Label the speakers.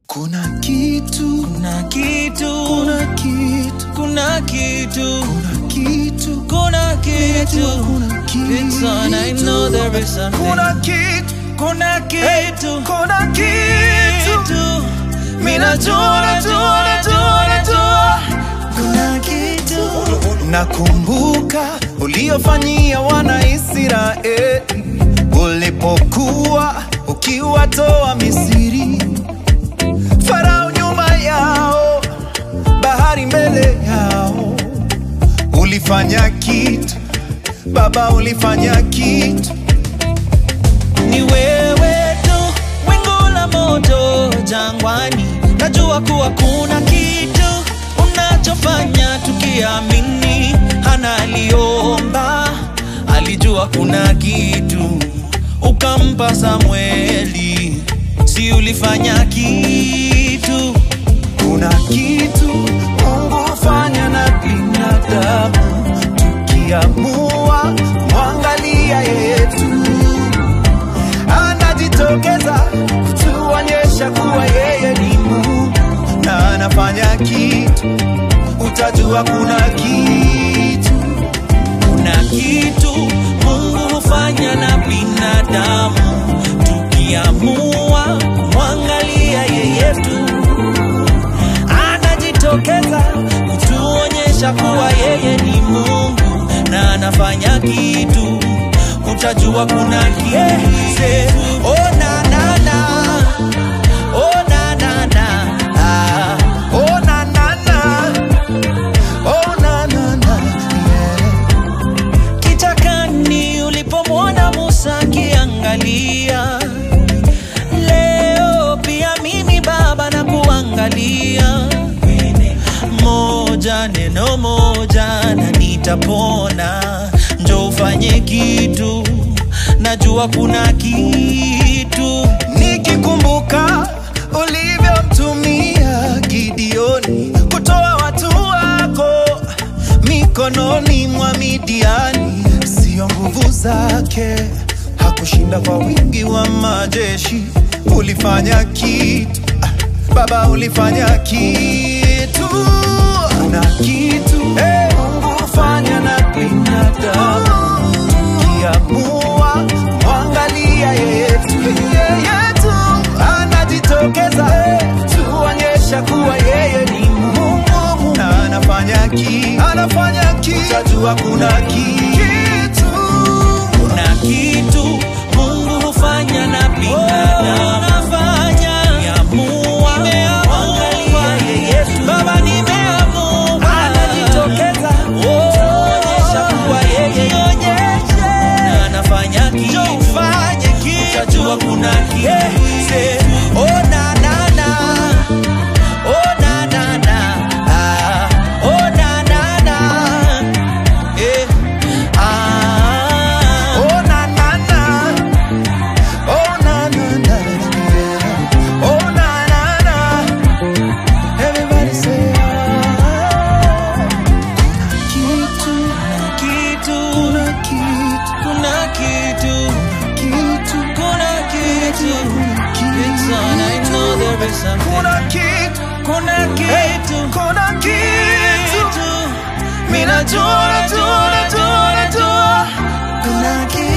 Speaker 1: Kuna kitu,
Speaker 2: kuna kitu,
Speaker 1: kuna kitu,
Speaker 2: kuna kitu,
Speaker 1: kuna kitu,
Speaker 2: kuna kitu.
Speaker 1: kuna kitu.
Speaker 2: It's on, I know there is something.
Speaker 1: Kuna kitu,
Speaker 2: Kuna kitu,
Speaker 1: kuna kitu.
Speaker 2: kitu. Mimi najua, najua, najua, najua. Kuna kitu.
Speaker 1: Nakumbuka uliofanyia wana Israeli ulipokuwa ukiwatoa Misri, Farao nyuma yao, bahari mbele yao. Ulifanya kitu Baba, ulifanya kitu.
Speaker 2: Ni wewe tu, wingu la moto jangwani. Najua kuwa kuna kitu unachofanya tukiamini. Hana aliomba, alijua kuna kitu, ukampa Samweli. Si ulifanya kitu?
Speaker 1: Kuna kitu Mungu hufanya na binadamu, tukiamua kumwangalia yetu, anajitokeza kutuonyesha kuwa yeye ni Mungu na anafanya kitu, utajua kuna kitu.
Speaker 2: Kuna kitu Mungu hufanya na binadamu, tukiamua kumwangalia yeye tu, anajitokeza kutuonyesha kuwa yeye ni Mungu na anafanya kitu, utajua kuna kitu. Oh, na, na, na. Oh, na, na, na. Ah.
Speaker 1: Oh, na, na, na. Oh, na, na, na. Yeah.
Speaker 2: kichakani ulipomwona Musa akiangalia. Leo pia mimi Baba na kuangalia, moja neno moja na nitapona. Njo ufanye kitu, najua kuna kitu.
Speaker 1: Nikikumbuka ulivyomtumia Gideoni kutoa watu wako mikononi mwa Midiani, sio nguvu zake, hakushinda kwa wingi wa majeshi. Ulifanya kitu ah, Baba, ulifanya kitu. Kuna kitu eh, Mungu hufanya na binadamu tukiamua kumwangalia yetu yetu, anajitokeza tuonyesha kuwa yeye ni Mungu na anafanya kitu, anafanya kitu, utajua kuna kitu.
Speaker 2: Kuna kitu Mungu hufanya na binadamu anafanya. Nimeamua kuangalia Yesu. Baba nimeamua. Anajitokeza kuonyesha kuwa yeye na anafanya kitu. Utajua kuna kitu. Oh, na, na, na. Oh, na, na, na. Ah. Oh, na, na, na. Eh. Ah.
Speaker 1: Oh na na na, oh na na na, yeah. oh na na na. Everybody say ah. Kuna kitu,
Speaker 2: Kuna
Speaker 1: kuna
Speaker 2: kitu,
Speaker 1: kitu,
Speaker 2: kuna kitu,
Speaker 1: kitu,
Speaker 2: kuna kitu. It's on, I know there is something.
Speaker 1: kuna kitu,
Speaker 2: Kuna kitu,
Speaker 1: kuna kitu.
Speaker 2: Mimi najua, najua, najua, najua.
Speaker 1: Kuna kitu.